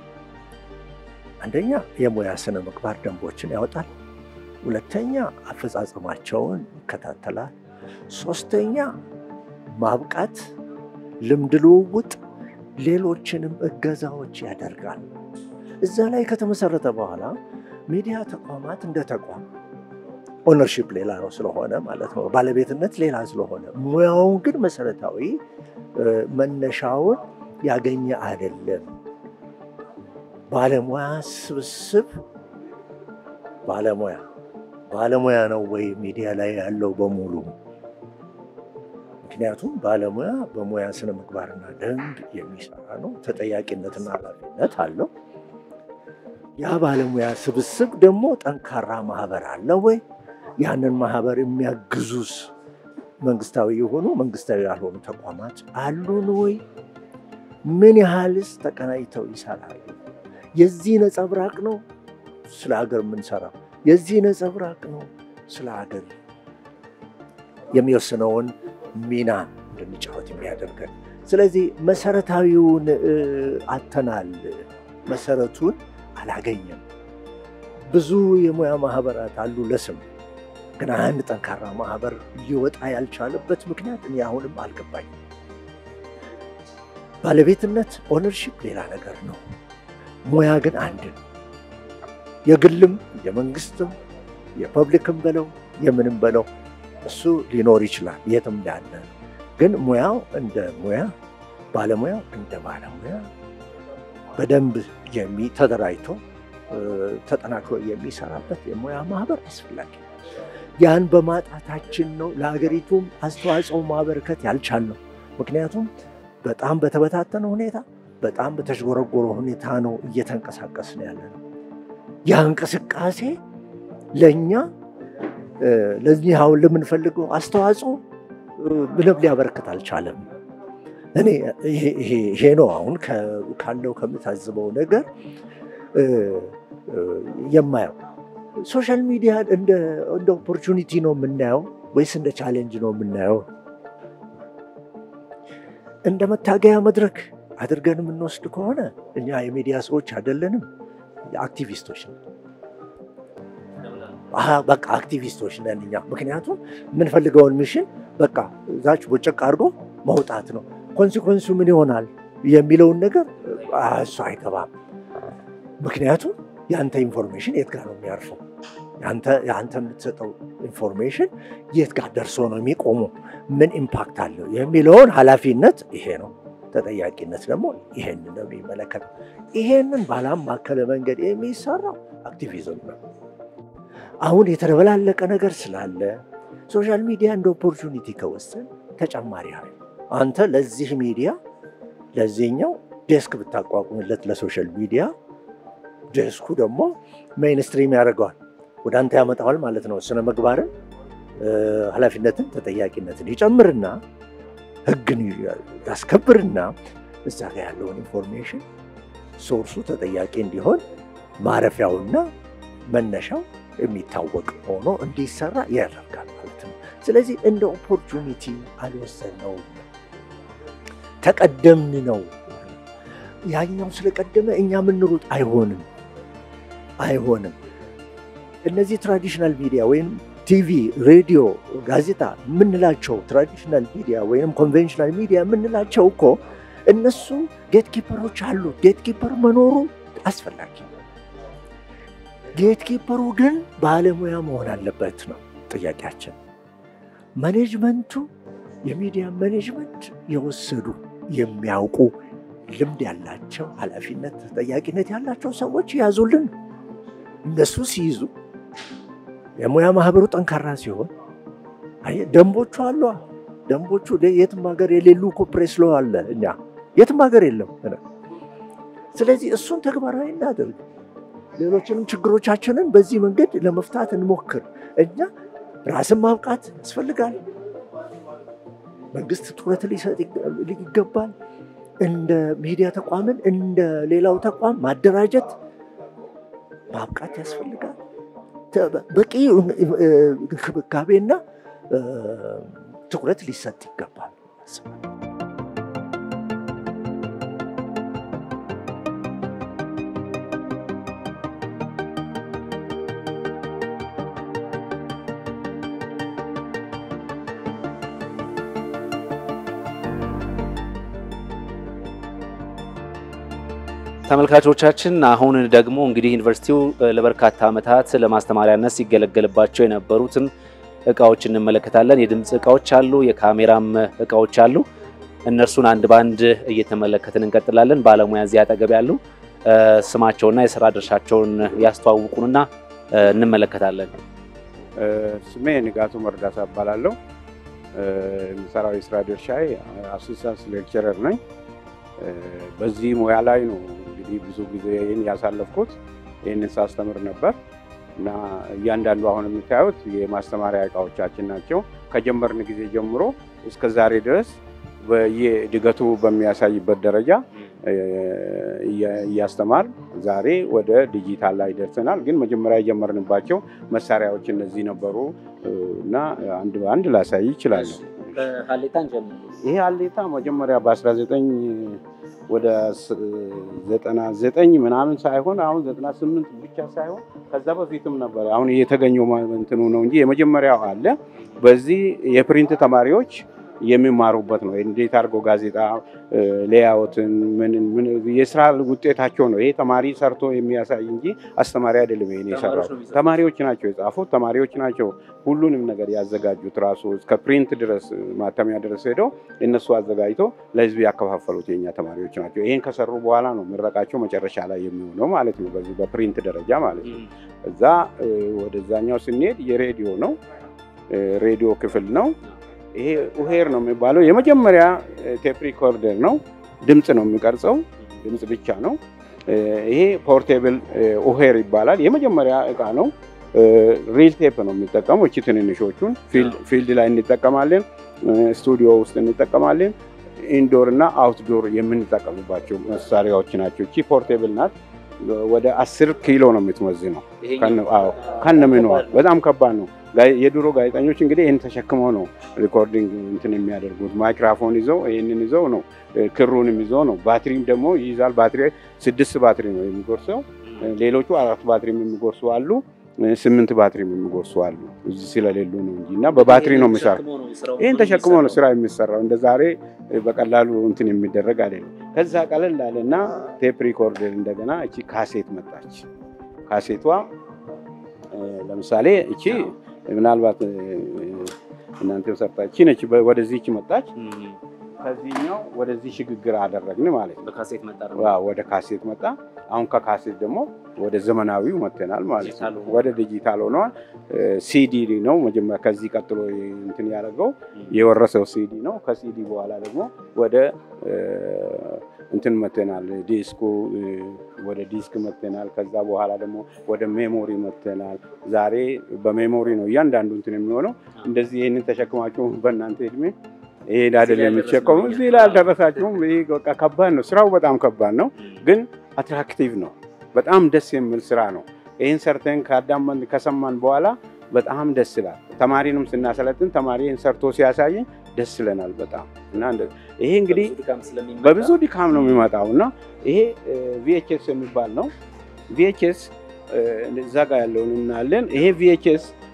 አንደኛ የሙያ ስነ ምግባር ደንቦችን ያወጣል። ሁለተኛ አፈጻጸማቸውን ይከታተላል። ሶስተኛ ማብቃት፣ ልምድ ልውውጥ፣ ሌሎችንም እገዛዎች ያደርጋል። እዛ ላይ ከተመሰረተ በኋላ ሚዲያ ተቋማት እንደ ተቋም ኦነርሺፕ ሌላ ነው ስለሆነ ማለት ነው፣ ባለቤትነት ሌላ ስለሆነ ሙያውን ግን መሰረታዊ መነሻውን ያገኘ አይደለም። ባለሙያ ስብስብ ባለሙያ ባለሙያ ነው ወይ ሚዲያ ላይ ያለው በሙሉ? ምክንያቱም ባለሙያ በሙያ ስነ ምግባርና ደንብ የሚሰራ ነው። ተጠያቂነትና ኃላፊነት አለው። ያ ባለሙያ ስብስብ ደግሞ ጠንካራ ማህበር አለ ወይ? ያንን ማህበር የሚያግዙስ መንግስታዊ የሆኑ መንግስታዊ ያልሆኑ ተቋማት አሉን ወይ? ምን ያህልስ ተቀናጅተው ይሰራሉ? የዚህ ነጸብራቅ ነው ስለ ሀገር የምንሰራው። የዚህ ነጸብራቅ ነው ስለ ሀገር የሚወስነውን ሚና እንድንጫወት የሚያደርገን። ስለዚህ መሰረታዊውን አተናል፣ መሰረቱን አላገኘም። ብዙ የሙያ ማህበራት አሉ ለስም ግን አንድ ጠንካራ ማህበር ሊወጣ ያልቻለበት ምክንያት እኔ አሁንም አልገባኝም። ባለቤትነት ኦነርሺፕ ሌላ ነገር ነው። ሙያ ግን አንድ ነው። የግልም የመንግስትም የፐብሊክም በለው የምንም በለው እሱ ሊኖር ይችላል የትም ያለ ግን ሙያው እንደ ሙያ ባለሙያው እንደ ባለሙያ በደንብ ተደራጅቶ ተጠናክሮ የሚሰራበት የሙያ ማህበር አስፈላጊ ነው። ያን በማጣታችን ነው ለሀገሪቱም አስተዋጽኦ ማበርከት ያልቻልነው። ምክንያቱም በጣም በተበታተነ ሁኔታ በጣም በተዥጎረጎረ ሁኔታ ነው እየተንቀሳቀስን ያለ ነው። ያ እንቅስቃሴ ለእኛ ለዚህ አሁን ለምንፈልገው አስተዋጽኦ ምንም ሊያበረክት አልቻለም። እኔ ይሄ ነው አሁን ካለው ከምታዝበው ነገር የማየው። ሶሻል ሚዲያ እንደ ኦፖርቹኒቲ ነው የምናየው ወይስ እንደ ቻሌንጅ ነው የምናየው? እንደ መታገያ መድረክ አድርገን የምንወስድ ከሆነ እኛ የሚዲያ ሰዎች አይደለንም፣ አክቲቪስቶች ነን። በቃ አክቲቪስቶች ነን እኛ። ምክንያቱም የምንፈልገውን ሚሽን በቃ እዛች ቦጨቅ አድርጎ መውጣት ነው። ኮንሲኮንሱ ምን ይሆናል የሚለውን ነገር እሱ አይገባም። ምክንያቱም የአንተ ኢንፎርሜሽን የት ጋር ነው የሚያርፈው? የአንተ የምትሰጠው ኢንፎርሜሽን የት ጋር ደርሶ ነው የሚቆመው? ምን ኢምፓክት አለው የሚለውን ኃላፊነት ይሄ ነው። ተጠያቂነት ደግሞ ይሄን ነው የሚመለከተው። ይሄንን ባላማከለ መንገድ የሚሰራው አክቲቪዝም ነው። አሁን የተደበላለቀ ነገር ስላለ ሶሻል ሚዲያ እንደ ኦፖርቹኒቲ ከወሰን ተጨማሪ ኃይል አንተ ለዚህ ሚዲያ ለዚህኛው ዴስክ ብታቋቁምለት ለሶሻል ሚዲያ ዴስኩ ደግሞ ሜይንስትሪም ያደርገዋል፣ ወደ አንተ ያመጣዋል ማለት ነው። ስነ ምግባርን፣ ኃላፊነትን፣ ተጠያቂነትን ይጨምርና ህግን ያስከብርና እዛ ጋ ያለውን ኢንፎርሜሽን ሶርሱ ተጠያቂ እንዲሆን ማረፊያውና መነሻው የሚታወቅ ሆኖ እንዲሰራ ያደርጋል ማለት ነው። ስለዚህ እንደ ኦፖርቹኒቲ አልወሰነውም። ተቀደምን ነው ያኛው ስለቀደመ እኛ የምንሩጥ አይሆንም አይሆንም። እነዚህ ትራዲሽናል ሚዲያ ወይም ቲቪ፣ ሬዲዮ፣ ጋዜጣ የምንላቸው ትራዲሽናል ሚዲያ ወይም ኮንቬንሽናል ሚዲያ የምንላቸው እኮ እነሱ ጌት ኪፐሮች አሉ። ጌት ኪፐር መኖሩ አስፈላጊ ነው። ጌት ኪፐሩ ግን ባለሙያ መሆን አለበት ነው ጥያቄያችን። ማኔጅመንቱ የሚዲያ ማኔጅመንት የወሰዱ የሚያውቁ ልምድ ያላቸው ኃላፊነት ተጠያቂነት ያላቸው ሰዎች ያዙልን። እነሱ ሲይዙ የሙያ ማህበሩ ጠንካራ ሲሆን ደንቦቹ አሉ። ደንቦቹ የትም ሀገር የሌሉ እኮ ፕሬስ ሎው አለ። እኛ የትም ሀገር የለም። ስለዚህ እሱን ተግባራዊ እናደርግ። ሌሎችንም ችግሮቻችንን በዚህ መንገድ ለመፍታት እንሞክር። እኛ ራስን ማብቃት ያስፈልጋል። መንግስት ትኩረት ሊሰጥ ይገባል። እንደ ሚዲያ ተቋምን እንደ ሌላው ተቋም ማደራጀት ማብቃት ያስፈልጋል። በቂ እንክብካቤና ትኩረት ሊሰጥ ይገባል። ተመልካቾቻችን አሁን ደግሞ እንግዲህ ዩኒቨርሲቲው ለበርካታ ዓመታት ለማስተማሪያነት ሲገለገልባቸው የነበሩትን እቃዎች እንመለከታለን። የድምፅ እቃዎች አሉ፣ የካሜራም እቃዎች አሉ። እነርሱን አንድ በአንድ እየተመለከትን እንቀጥላለን። ባለሙያ እዚህ አጠገብ ያሉ ስማቸውና የስራ ድርሻቸውን ያስተዋውቁንና እንመለከታለን። ስሜ ንጋቱ መርዳሳ እባላለሁ። የምሰራው የስራ ድርሻዬ አሲስታንስ ሌክቸረር ነኝ። በዚህ ሙያ ላይ ነው እንግዲህ ብዙ ጊዜን ያሳለፍኩት። ይህንን ሳስተምር ነበር እና እያንዳንዱ አሁን የምታዩት የማስተማሪያ እቃዎቻችን ናቸው። ከጀመርን ጊዜ ጀምሮ እስከ ዛሬ ድረስ በየእድገቱ በሚያሳይበት ደረጃ እያስተማር ዛሬ ወደ ዲጂታል ላይ ደርሰናል። ግን መጀመሪያ የጀመርንባቸው መሳሪያዎች እነዚህ ነበሩ እና አንድ በአንድ ላሳይ ይችላሉ። ይሄ ሀሌታ መጀመሪያ በ19 ወደ 99 ምናምን ሳይሆን አሁን 98 ብቻ ሳይሆን ከዛ በፊትም ነበር። አሁን የተገኘው እንትኑ ነው እንጂ የመጀመሪያው አለ። በዚህ የፕሪንት ተማሪዎች የሚማሩበት ነው። እንዴት አድርጎ ጋዜጣ ሌያውትን ምን የስራ ውጤታቸው ነው። ይሄ ተማሪ ሰርቶ የሚያሳይ እንጂ አስተማሪ አይደለም። ይሄን የሰራው ተማሪዎች ናቸው የጻፉት፣ ተማሪዎች ናቸው ሁሉንም ነገር ያዘጋጁት። ራሱ እስከ ፕሪንት ድረስ ማተሚያ ድረስ ሄደው እነሱ አዘጋጅቶ ለህዝብ ያከፋፈሉት የኛ ተማሪዎች ናቸው። ይሄን ከሰሩ በኋላ ነው ምረቃቸው መጨረሻ ላይ የሚሆነው ማለት ነው፣ በዚህ በፕሪንት ደረጃ ማለት ነው። እዛ ወደዛኛው ስንሄድ የሬዲዮ ነው፣ ሬዲዮ ክፍል ነው። ይሄ ኡሄር ነው የሚባለው። የመጀመሪያ ቴፕ ሪኮርደር ነው። ድምፅ ነው የሚቀርጸው፣ ድምፅ ብቻ ነው። ይሄ ፖርቴብል ኡሄር ይባላል። የመጀመሪያ እቃ ነው። ሪል ቴፕ ነው የሚጠቀመው። እቺ ትንንሾቹን ፊልድ ላይ እንጠቀማለን፣ ስቱዲዮ ውስጥ እንጠቀማለን። ኢንዶር እና አውትዶር የምንጠቀምባቸው መሳሪያዎች ናቸው። እቺ ፖርቴብል ናት። ወደ አስር ኪሎ ነው የምትመዝነው ከነምኗ። በጣም ከባድ ነው። የድሮ ጋዜጠኞች እንግዲህ ይህን ተሸክመው ነው ሪኮርዲንግ እንትን የሚያደርጉት። ማይክራፎን ይዘው ይህንን ይዘው ነው፣ ክሩንም ይዘው ነው። ባትሪም ደግሞ ይይዛል። ባትሪ ስድስት ባትሪ ነው የሚጎርሰው። ሌሎቹ አራት ባትሪም የሚጎርሱ አሉ፣ ስምንት ባትሪም የሚጎርሱ አሉ። እዚህ ስለሌሉ ነው እንጂ እና በባትሪ ነው የሚሰራ። ይህን ተሸክሞ ነው ስራ የሚሰራው። እንደ ዛሬ በቀላሉ እንትን የሚደረግ አይደለም። ከዛ ቀለል አለ እና ቴፕ ሪኮርደር እንደገና እቺ ካሴት መጣች። ካሴቷ ለምሳሌ እቺ ምናልባት እናንተም ሰርታች ነች። ወደዚህች መጣች። ከዚህኛው ወደዚህ ሽግግር አደረግን ማለት ነው። ወደ ካሴት መጣ። አሁን ከካሴት ደግሞ ወደ ዘመናዊው መጥተናል ማለት ነው። ወደ ዲጂታል ሆነዋል። ሲዲ ነው መጀመሪያ። ከዚህ ቀጥሎ እንትን ያደረገው የወረሰው ሲዲ ነው። ከሲዲ በኋላ ደግሞ ወደ እንትን መጥተናል። ዲስኩ ወደ ዲስክ መጥተናል። ከዛ በኋላ ደግሞ ወደ ሜሞሪ መጥተናል። ዛሬ በሜሞሪ ነው እያንዳንዱ እንትን የሚሆነው። እንደዚህ ይህንን ተሸክማችሁ በእናንተ እድሜ ይሄን አይደለም የምትሸከሙ። እዚህ ላይ አልደረሳችሁም። ይሄ በቃ ከባድ ነው። ስራው በጣም ከባድ ነው፣ ግን አትራክቲቭ ነው። በጣም ደስ የሚል ስራ ነው። ይህን ሰርተን ከአዳመን ከሰማን በኋላ በጣም ደስ ይላል። ተማሪንም ስናሰለጥን ተማሪ ይህን ሰርቶ ሲያሳየኝ ደስ ይለናል በጣም እና ይሄ እንግዲህ በብዙ ድካም ነው የሚመጣው እና ይሄ ቪኤችኤስ የሚባል ነው። ቪኤችኤስ እዛ ጋር ያለውን እናያለን። ይሄ ቪኤችኤስ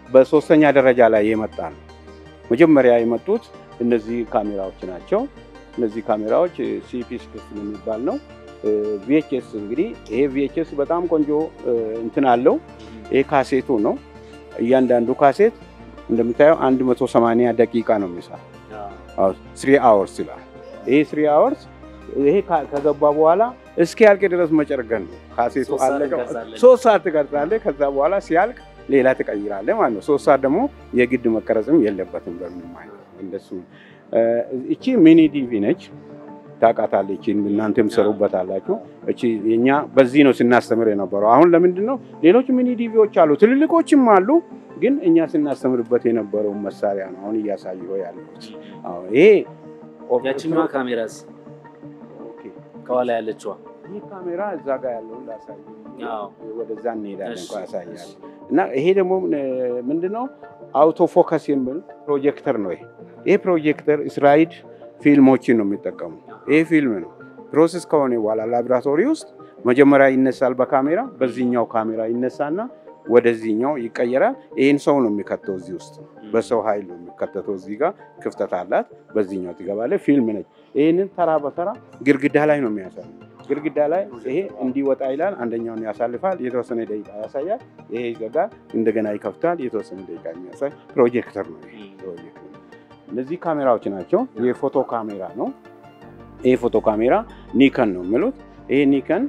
በሶስተኛ ደረጃ ላይ የመጣ ነው። መጀመሪያ የመጡት እነዚህ ካሜራዎች ናቸው። እነዚህ ካሜራዎች ሲፒ ሲክስቲን የሚባል ነው። ቪኤችኤስ እንግዲህ ይሄ ቪኤችኤስ በጣም ቆንጆ እንትን አለው። ይሄ ካሴቱ ነው። እያንዳንዱ ካሴት እንደምታየው 180 ደቂቃ ነው የሚሰራ ስሪ አወርስ ይላል። ይሄ ስሪ አወርስ ይሄ ከገባ በኋላ እስኪ ያልቅ ድረስ መጨርገን ነው። ካሴቱ አለቀ። ሶስት ሰዓት ትቀርጻለህ። ከዛ በኋላ ሲያልቅ ሌላ ትቀይራለህ ማለት ነው። ሶስት ሰዓት ደግሞ የግድ መቀረጽም የለበትም በምንም አይነት እንደሱ። እቺ ሚኒ ዲቪ ነች። ታውቃታለች። እናንተም ሰሩበታላችሁ። እቺ የኛ በዚህ ነው ስናስተምር የነበረው። አሁን ለምንድን ነው ሌሎች ሚኒ ዲቪዎች አሉ፣ ትልልቆችም አሉ። ግን እኛ ስናስተምርበት የነበረውን መሳሪያ ነው አሁን እያሳየሁ ያለሁት። ይሄ ያችኛዋ ካሜራስ ከኋላ ያለችዋ ይህ ካሜራ እዛ ጋር ያለውን ላሳይ፣ ወደዛ እንሄዳለን ያሳያል። እና ይሄ ደግሞ ምንድነው አውቶ ፎከስ የሚል ፕሮጀክተር ነው። ይሄ ይሄ ፕሮጀክተር እስራኤል ፊልሞችን ነው የሚጠቀሙ። ይሄ ፊልም ነው ፕሮሰስ ከሆነ በኋላ ላቦራቶሪ ውስጥ መጀመሪያ ይነሳል በካሜራ በዚህኛው ካሜራ ይነሳና ወደዚህኛው ይቀየራል። ይህን ሰው ነው የሚከተው እዚህ ውስጥ በሰው ኃይል ነው የሚከተተው። እዚህ ጋር ክፍተት አላት፣ በዚህኛው ትገባለች። ፊልም ነች። ይህንን ተራ በተራ ግድግዳ ላይ ነው የሚያሳይ። ግድግዳ ላይ ይሄ እንዲወጣ ይላል። አንደኛውን ያሳልፋል፣ የተወሰነ ደቂቃ ያሳያል። ይሄ ይዘጋል፣ እንደገና ይከፍታል፣ የተወሰነ ደቂቃ የሚያሳይ ፕሮጀክተር ነው። ፕሮጀክተር እነዚህ ካሜራዎች ናቸው። የፎቶ ካሜራ ነው። ይሄ ፎቶ ካሜራ ኒከን ነው የሚሉት። ይሄ ኒከን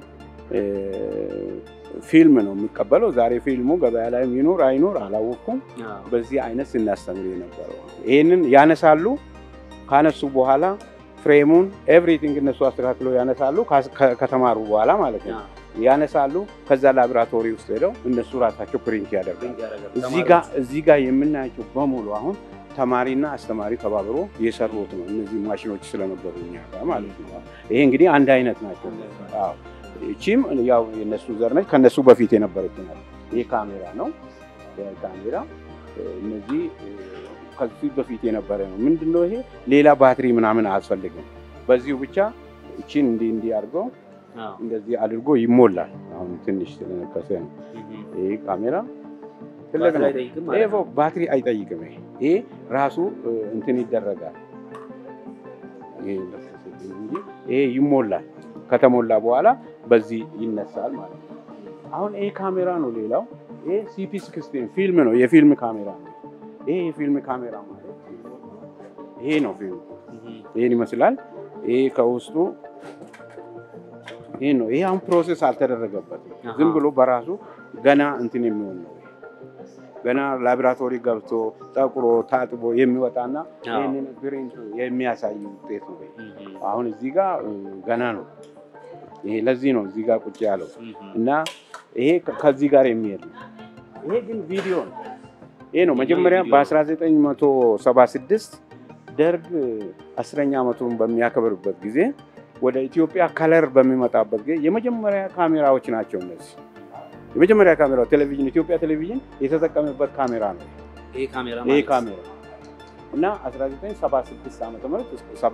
ፊልም ነው የሚቀበለው። ዛሬ ፊልሙ ገበያ ላይ ይኖር አይኖር አላወቅኩም። በዚህ አይነት ስናስተምር የነበረው ይህንን ያነሳሉ። ካነሱ በኋላ ፍሬሙን ኤቭሪቲንግ እነሱ አስተካክለው ያነሳሉ። ከተማሩ በኋላ ማለት ነው ያነሳሉ። ከዛ ላቦራቶሪ ውስጥ ሄደው እነሱ ራሳቸው ፕሪንት ያደርጋሉ። እዚህ ጋር የምናያቸው በሙሉ አሁን ተማሪና አስተማሪ ተባብሮ የሰሩት ነው። እነዚህ ማሽኖች ስለነበሩ እኛ ጋር ማለት ነው። ይሄ እንግዲህ አንድ አይነት ናቸው። እቺም ያው የነሱ ዘር ነች። ከነሱ በፊት የነበረች ናት። ይሄ ካሜራ ነው። ካሜራ እነዚህ ከዚህ በፊት የነበረ ነው። ምንድነው ይሄ? ሌላ ባትሪ ምናምን አያስፈልግም። በዚሁ ብቻ እቺን እንዲህ እንዲህ አድርገው እንደዚህ አድርጎ ይሞላል። አሁን ትንሽ ስለነከሰ ነው። ይሄ ካሜራ ትልቅ ነው። ይሄ ባትሪ አይጠይቅም። ይሄ ራሱ እንትን ይደረጋል። ይሄ ይሞላል። ከተሞላ በኋላ በዚህ ይነሳል ማለት ነው። አሁን ይሄ ካሜራ ነው። ሌላው ይሄ ሲፒ ሲክስቲን ፊልም ነው። የፊልም ካሜራ ነው። ይሄ የፊልም ካሜራ ማለት ይሄ ነው። ፊልም ይሄን ይመስላል። ይሄ ከውስጡ ይሄ ነው። ይሄ አሁን ፕሮሴስ አልተደረገበትም። ዝም ብሎ በራሱ ገና እንትን የሚሆን ነው። ገና ላቦራቶሪ ገብቶ ጠቁሮ ታጥቦ የሚወጣና ይህንን ፕሪንት የሚያሳይ ውጤት ነው። አሁን እዚህ ጋር ገና ነው። ይሄ ለዚህ ነው እዚህ ጋር ቁጭ ያለው እና ይሄ ከዚህ ጋር የሚሄድ ነው። ይሄ ግን ቪዲዮ ነው። ይሄ ነው መጀመሪያ በ1976 ደርግ አስረኛ ዓመቱን በሚያከብርበት ጊዜ ወደ ኢትዮጵያ ከለር በሚመጣበት ጊዜ የመጀመሪያ ካሜራዎች ናቸው እነዚህ የመጀመሪያ ካሜራ ቴሌቪዥን ኢትዮጵያ ቴሌቪዥን የተጠቀመበት ካሜራ ነው። ይሄ ካሜራ ይሄ ካሜራ እና 1976 ዓመተ ምህረት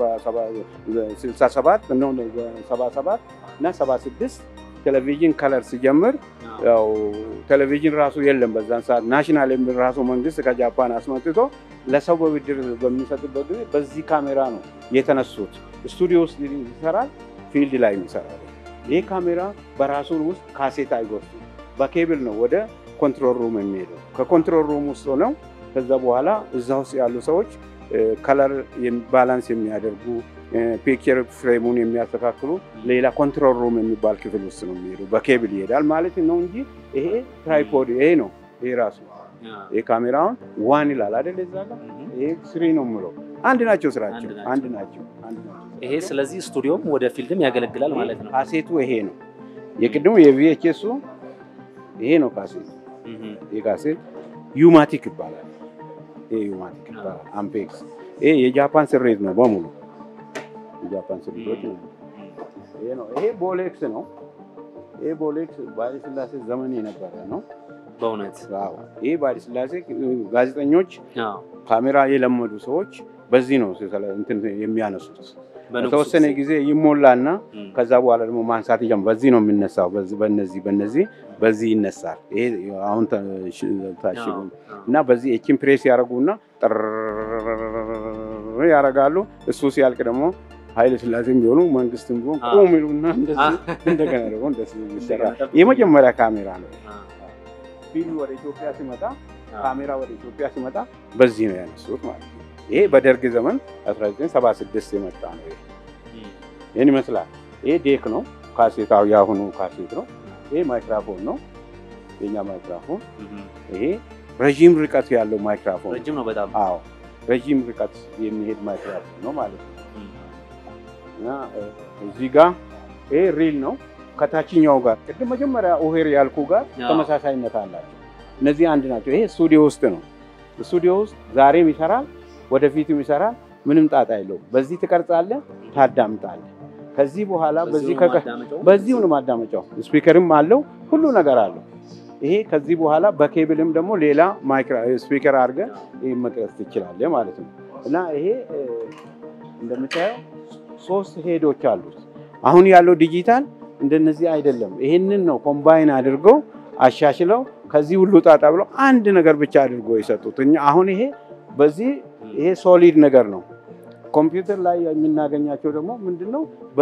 67 ነው 77 እና 76 ቴሌቪዥን ከለር ሲጀምር ያው ቴሌቪዥን ራሱ የለም በዛን ሰዓት ናሽናል የሚል ራሱ መንግስት ከጃፓን አስመጥቶ ለሰው በብድር በሚሰጥበት ጊዜ በዚህ ካሜራ ነው የተነሱት። ስቱዲዮ ውስጥ ይሰራል፣ ፊልድ ላይ ይሰራል። ይህ ካሜራ በራሱ ውስጥ ካሴት አይጎትም። በኬብል ነው ወደ ኮንትሮል ሩም የሚሄደው። ከኮንትሮል ሩም ውስጥ ሆነው ከዛ በኋላ እዛ ውስጥ ያሉ ሰዎች ከለር ባላንስ የሚያደርጉ ፒክቸር ፍሬሙን የሚያስተካክሉ ሌላ ኮንትሮል ሩም የሚባል ክፍል ውስጥ ነው የሚሄዱ። በኬብል ይሄዳል ማለት ነው እንጂ ይሄ ትራይፖድ ይሄ ነው። ይሄ ራሱ ይሄ ካሜራውን ዋን ይላል አይደል? እዛ ጋር ይሄ ስሪ ነው የምለው። አንድ ናቸው ስራቸው፣ አንድ ናቸው። ይሄ ስለዚህ ስቱዲዮም ወደ ፊልድም ያገለግላል ማለት ነው። ካሴቱ ይሄ ነው። የቅድሙ የቪኤችኤሱ ይሄ ነው ካሴቱ። ይሄ ካሴት ዩማቲክ ይባላል። ይሄ ዩማቲክ ይባላል። አምፔክስ ይሄ የጃፓን ስሬት ነው በሙሉ የጃፓን ስሬቶች ነው። ይሄ ነው። ይሄ ቦሌክስ ነው። ይሄ ቦሌክስ በኃይለ ሥላሴ ዘመን የነበረ ነው። በእውነት ይሄ በኃይለ ሥላሴ ጋዜጠኞች ካሜራ የለመዱ ሰዎች በዚህ ነው እንትን የሚያነሱት። በተወሰነ ጊዜ ይሞላና ከዛ በኋላ ደግሞ ማንሳት ይጀምራል። በዚህ ነው የሚነሳው። በዚህ በነዚህ በነዚህ በዚህ ይነሳል። ይሄ አሁን ታሽጉ እና በዚህ ኤችን ፕሬስ ያደርጉና ጥር ያደርጋሉ። እሱ ሲያልቅ ደግሞ ኃይለ ሥላሴም ቢሆኑ መንግስትም ቢሆን ቁም ይሉና እንደዚህ እንደገና ደግሞ እንደዚህ ይሰራል። የመጀመሪያ ካሜራ ነው። ፊልም ወደ ኢትዮጵያ ሲመጣ ካሜራ ወደ ኢትዮጵያ ሲመጣ በዚህ ነው ያነሱት ማለት ነው። ይሄ በደርግ ዘመን 1976 የመጣ ነው። ይሄ ይህን ይመስላል። ይሄ ዴክ ነው። ካሴታው የአሁኑ ካሴት ነው። ይሄ ማይክራፎን ነው። የኛ ማይክራፎን ይሄ ረዥም ርቀት ያለው ማይክራፎን ረጅም ነው በጣም አዎ፣ ረዥም ርቀት የሚሄድ ማይክራፎን ነው ማለት ነው። እና እዚህ ጋር ይሄ ሪል ነው። ከታችኛው ጋር ቅድም መጀመሪያ ኦሄር ያልኩ ጋር ተመሳሳይነት አላቸው። እነዚህ አንድ ናቸው። ይሄ ስቱዲዮ ውስጥ ነው። ስቱዲዮ ውስጥ ዛሬም ይሰራል፣ ወደፊትም ይሰራል። ምንም ጣጣ የለውም። በዚህ ትቀርጻለህ፣ ታዳምጣለህ። ከዚህ በኋላ በዚህ በዚሁ ነው ማዳመጫው። ስፒከርም አለው፣ ሁሉ ነገር አለው። ይሄ ከዚህ በኋላ በኬብልም ደግሞ ሌላ ማይክሮ ስፒከር አድርገህ ይሄ መቅረጽ ትችላለህ ማለት ነው። እና ይሄ እንደምታየው ሶስት ሄዶች አሉት። አሁን ያለው ዲጂታል እንደነዚህ አይደለም። ይሄንን ነው ኮምባይን አድርገው አሻሽለው ከዚህ ሁሉ ጣጣ ብለው አንድ ነገር ብቻ አድርጎ የሰጡት። እኛ አሁን ይሄ በዚህ ይሄ ሶሊድ ነገር ነው። ኮምፒውተር ላይ የምናገኛቸው ደግሞ ምንድነው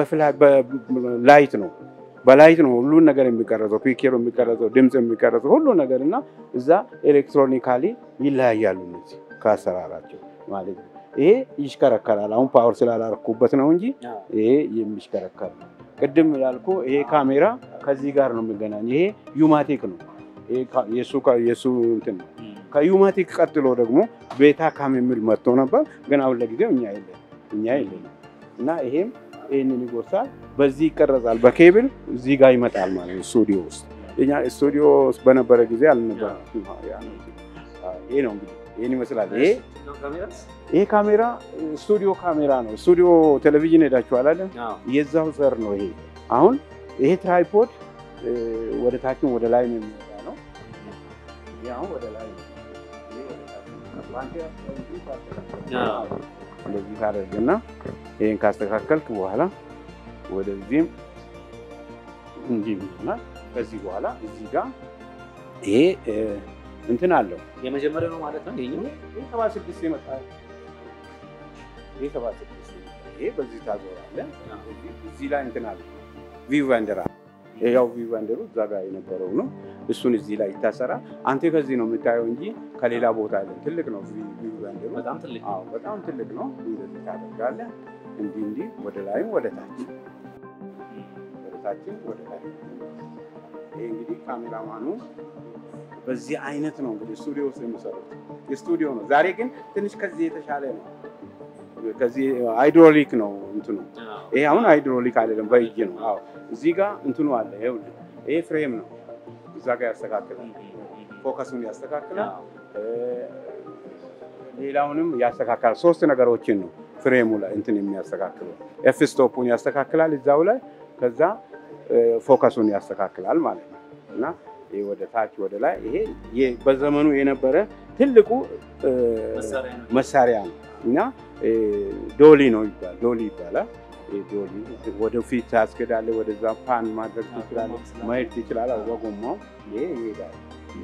በላይት ነው በላይት ነው ሁሉን ነገር የሚቀረጸው፣ ፒክቸር የሚቀረጸው፣ ድምፅ የሚቀረጸው ሁሉ ነገር እና እዛ ኤሌክትሮኒካሊ ይለያያሉ እነዚህ ከአሰራራቸው ማለት ነው። ይሄ ይሽከረከራል። አሁን ፓወር ስላላረኩበት ነው እንጂ ይሄ የሚሽከረከር ነው። ቅድም ያልኩ ይሄ ካሜራ ከዚህ ጋር ነው የሚገናኝ። ይሄ ዩማቲክ ነው። የሱ እንትን ነው። ከዩማቲክ ቀጥሎ ደግሞ ቤታ ካም የሚል መጥቶ ነበር፣ ግን አሁን ለጊዜው እኛ የለን እኛ የለን እና ይሄም ይህንን ይጎርሳል። በዚህ ይቀረጻል። በኬብል እዚህ ጋር ይመጣል ማለት ነው። ስቱዲዮ ውስጥ እኛ ስቱዲዮ ውስጥ በነበረ ጊዜ አልነበረ። ይሄ ነው እንግዲህ ይህን ይመስላል። ይሄ ይሄ ካሜራ ስቱዲዮ ካሜራ ነው። ስቱዲዮ ቴሌቪዥን ሄዳችኋል አይደል? የዛው ዘር ነው ይሄ። አሁን ይሄ ትራይፖድ ወደ ታችም ወደ ላይ ነው የሚወጣ ነው። ይሄ አሁን ወደ ላይ ነው። እንደዚህ ታደርግና ይሄን ካስተካከልክ በኋላ ወደዚህም እንዲህ ይሆናል። ከዚህ በኋላ እዚህ ጋር ይሄ እንትን አለው የመጀመሪያው ነው ማለት ነው። ይሄኛው ይሄ ሰባ ስድስት የመጣ ይሄ ሰባ ስድስት ይሄ በዚህ ታዞራለህ። እዚህ ላይ እንትን አለ ቪው ቫንደር አለ። ያው ቪው ቫንደሩ እዛ ጋር የነበረው ነው። እሱን እዚህ ላይ ይታሰራል። አንተ ከዚህ ነው የምታየው እንጂ ከሌላ ቦታ አለ። ትልቅ ነው ቪው ቫንደሩ በጣም ትልቅ አዎ፣ በጣም ትልቅ ነው። እንደዚህ ታደርጋለህ። እንዲህ እንዲህ ወደ ላይም ወደ ታች ወደ ታችም ወደ ላይ። ይሄ እንግዲህ ካሜራማኑ በዚህ አይነት ነው እንግዲህ ስቱዲዮ ውስጥ የሚሰሩት የስቱዲዮ ነው። ዛሬ ግን ትንሽ ከዚህ የተሻለ ነው። ከዚህ ሃይድሮሊክ ነው እንትኑ። ይሄ አሁን ሃይድሮሊክ አይደለም፣ በእጅ ነው። አዎ እዚህ ጋር እንትኑ አለ። ይኸውልህ ይሄ ፍሬም ነው። እዛ ጋር ያስተካክላል፣ ፎከሱን ያስተካክላል፣ ሌላውንም ያስተካክላል። ሶስት ነገሮችን ነው ፍሬሙ ላይ እንትን የሚያስተካክለው። ኤፍ ስቶፑን ያስተካክላል እዛው ላይ፣ ከዛ ፎከሱን ያስተካክላል ማለት ነው እና ይሄ ወደ ታች ወደ ላይ ይሄ በዘመኑ የነበረ ትልቁ መሳሪያ ነው እና ዶሊ ነው ይባላል። ዶሊ ይባላል። ዶሊ ወደፊት ታስገዳለህ፣ ወደዛ ፓን ማድረግ ትችላለህ፣ ማየት ትችላለህ። በጎማው ይሄ ይሄዳል።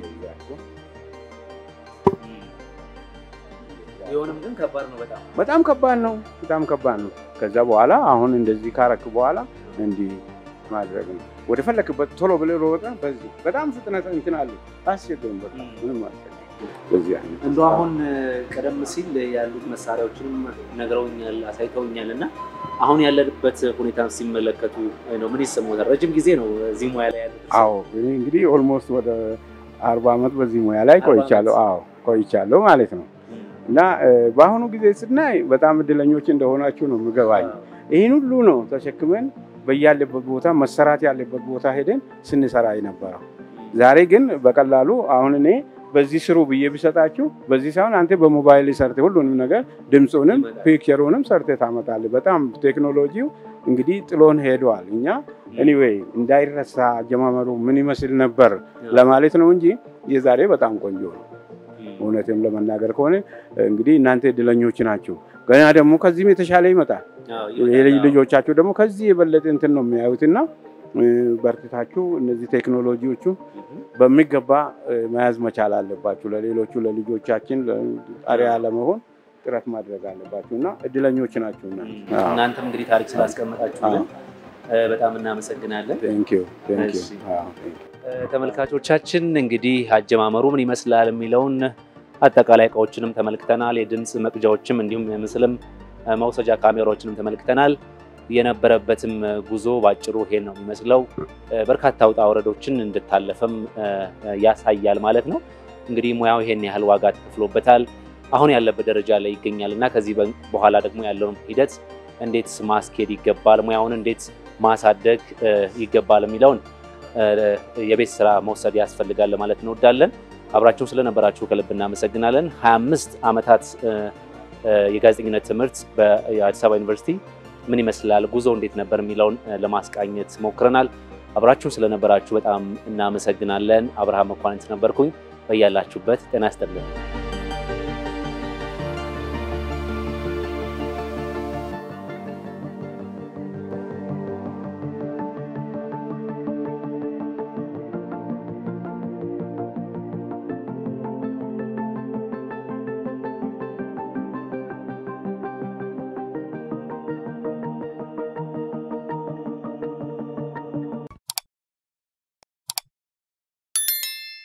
ቢሆንም ግን ከባድ ነው በጣም በጣም ከባድ ነው። በጣም ከባድ ነው። ከዛ በኋላ አሁን እንደዚህ ካረክ በኋላ እንዲህ ማድረግ ነው። ወደ ፈለክበት ቶሎ ብለህ ሮጠህ በዚህ በጣም ፍጥነት እንትን አለ አስቸግርም። በቃ ምንም አስቸግርም። በዚህ አይነት እንደው አሁን ቀደም ሲል ያሉት መሳሪያዎችንም ነግረውኛል፣ አሳይተውኛል እና አሁን ያለንበት ሁኔታ ሲመለከቱ ነው ምን ይሰማዎታል? ረጅም ጊዜ ነው እዚህ ሙያ ላይ ያሉት። አዎ እኔ እንግዲህ ኦልሞስት ወደ አርባ ዓመት በዚህ ሙያ ላይ ቆይቻለሁ። አዎ ቆይቻለሁ ማለት ነው እና በአሁኑ ጊዜ ስናይ በጣም እድለኞች እንደሆናችሁ ነው የምገባኝ። ይህን ሁሉ ነው ተሸክመን በያለበት ቦታ መሰራት ያለበት ቦታ ሄደን ስንሰራ የነበረው። ዛሬ ግን በቀላሉ አሁን እኔ በዚህ ስሩ ብዬ ቢሰጣችሁ በዚህ ሳይሆን አንተ በሞባይል ሰርተ ሁሉንም ነገር ድምፁንም ፒክቸሩንም ሰርተ ታመጣለህ። በጣም ቴክኖሎጂው እንግዲህ ጥሎን ሄደዋል። እኛ ኤኒዌይ እንዳይረሳ አጀማመሩ ምን ይመስል ነበር ለማለት ነው እንጂ የዛሬ በጣም ቆንጆ ነው። እውነትም ለመናገር ከሆነ እንግዲህ እናንተ እድለኞች ናችሁ። ገና ደግሞ ከዚህም የተሻለ ይመጣል። ልጆቻችሁ ደግሞ ከዚህ የበለጠ እንትን ነው የሚያዩትና በርትታችሁ እነዚህ ቴክኖሎጂዎቹ በሚገባ መያዝ መቻል አለባችሁ። ለሌሎቹ ለልጆቻችን ጣሪያ ለመሆን ጥረት ማድረግ አለባችሁ እና እድለኞች ናችሁና እናንተም እንግዲህ ታሪክ ስላስቀመጣችሁልን በጣም እናመሰግናለን። ተመልካቾቻችን እንግዲህ አጀማመሩ ምን ይመስላል የሚለውን አጠቃላይ እቃዎችንም ተመልክተናል። የድምፅ መቅጃዎችም እንዲሁም የምስልም መውሰጃ ካሜራዎችንም ተመልክተናል። የነበረበትም ጉዞ ባጭሩ ይሄን ነው የሚመስለው። በርካታ ውጣ ወረዶችን እንድታለፈም ያሳያል ማለት ነው። እንግዲህ ሙያው ይሄን ያህል ዋጋ ተከፍሎበታል። አሁን ያለበት ደረጃ ላይ ይገኛል እና ከዚህ በኋላ ደግሞ ያለውን ሂደት እንዴት ማስኬድ ይገባል፣ ሙያውን እንዴት ማሳደግ ይገባል የሚለውን የቤት ስራ መውሰድ ያስፈልጋል ለማለት እንወዳለን። አብራችሁን ስለነበራችሁ ከልብ እናመሰግናለን። 25 ዓመታት የጋዜጠኝነት ትምህርት በአዲስ አበባ ዩኒቨርሲቲ ምን ይመስላል፣ ጉዞ እንዴት ነበር የሚለውን ለማስቃኘት ሞክረናል። አብራችሁን ስለነበራችሁ በጣም እናመሰግናለን። አብርሃም መኳንንት ነበርኩኝ። በያላችሁበት ጤና ይስጥልን።